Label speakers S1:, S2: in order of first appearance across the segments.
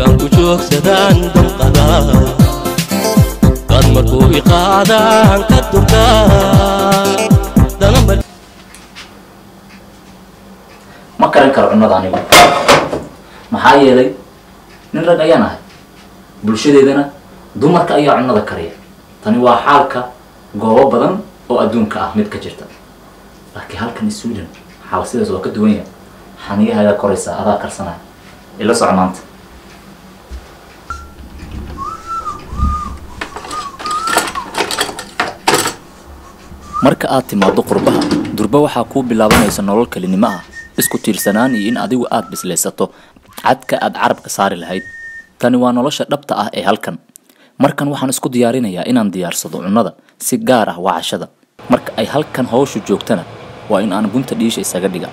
S1: markaan ku joogsadaan damqada dad markuu iqaadaan ka durkaa danama
S2: ma karin karo cunnada anigu maxaa yeelay nin rag ayaan ahay bulshadeedana dumarka ayaa cunnada kariya tani waa xaalka goobo badan oo adduunka ah mid ka jirta laakiin halkan sweden xaal sidaas waa ka duwan yahay xaniyahagaa koraysa adaa karsanaya ila soco maanta marka aad timaado qurbaha durba waxaa kuu bilaabanaysa nolol kelinimo ah isku tiirsanaan iyo in adigu aad bislaysato cadka aad carabka saari lahayd tani waa nolosha dhabta ah ee halkan markan waxaan isku diyaarinayaa inaan diyaarsado cunnada si gaar ah waa cashada marka ay halkan hawshu joogtana waa in aan gunta dhiisha isaga dhiga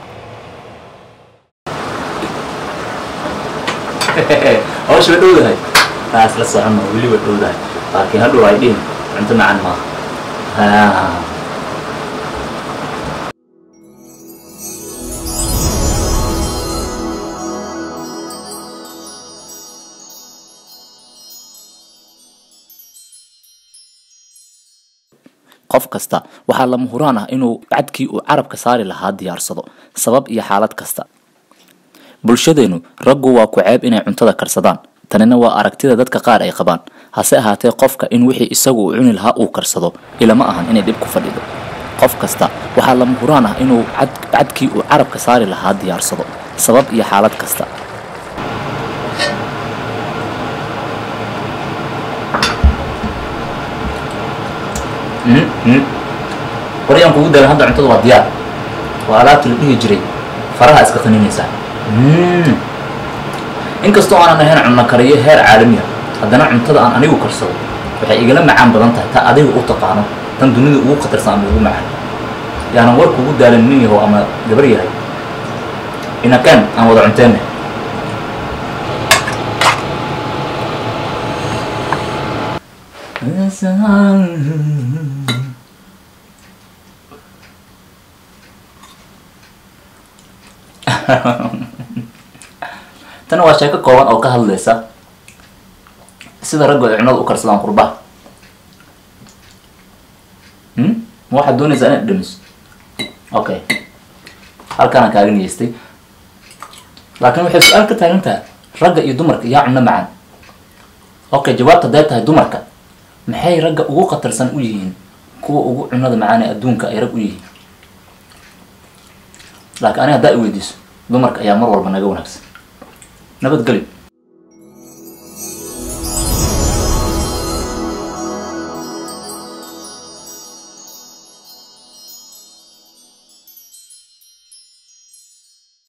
S2: hawsha way dhowdahay taas la socono weli way dhowdahay laakiin hadhow ay dhihin cunto macaan maaha qof kasta waxaa lama huraan ah inuu cadkii uu carabka saari lahaa diyaarsado sabab iyo xaalad kasta bulshadeenu raggu waa ku ceeb inay cuntada karsadaan tanina waa aragtida dadka qaar ay qabaan hase ahaatee qofka in wixii isagu uu cuni lahaa uu karsado ilama ahan inay dhib ku fadhido qof kasta waxaa lama huraan ah inuu cadkii uu carabka saari lahaa diyaarsado sabab iyo xaalad kasta qoryaan kugu daran hadda cuntada waa diyaar waa alaabta la dhihi jiray faraha iska qaninaysaa inkastoo aanan ahayn cunno kariyo heer caalamiya haddana cuntada aan anigu karsado waxay igala macaan badan tahay ta adiga u taqaano tan dunida ugu khatarsan ama ugu macaan yaanan war kugu daalan nin yahow ama gabar yahay inakaan aan wada cunteenne tana waa sheeko kooban oo ka hadlaysa sida raggu ay cunada u karsadaan qurbaha ma waxaad doonaysaa inaad dhamiso okay halkaanaan kaaga niyeystay laakiin waxay su-aal ka taagan tahay ragga iyo dumarka yaa cunno macaan okay jawaabta hadday tahay dumarka maxay ragga ugu khatarsan u yihiin kuwa ugu cunada macaan ee adduunka ay rag u yihiin laakiin aniga haddaa i weydiiso dumarka ayaa mar walba naga wanaagsan nabadgelyo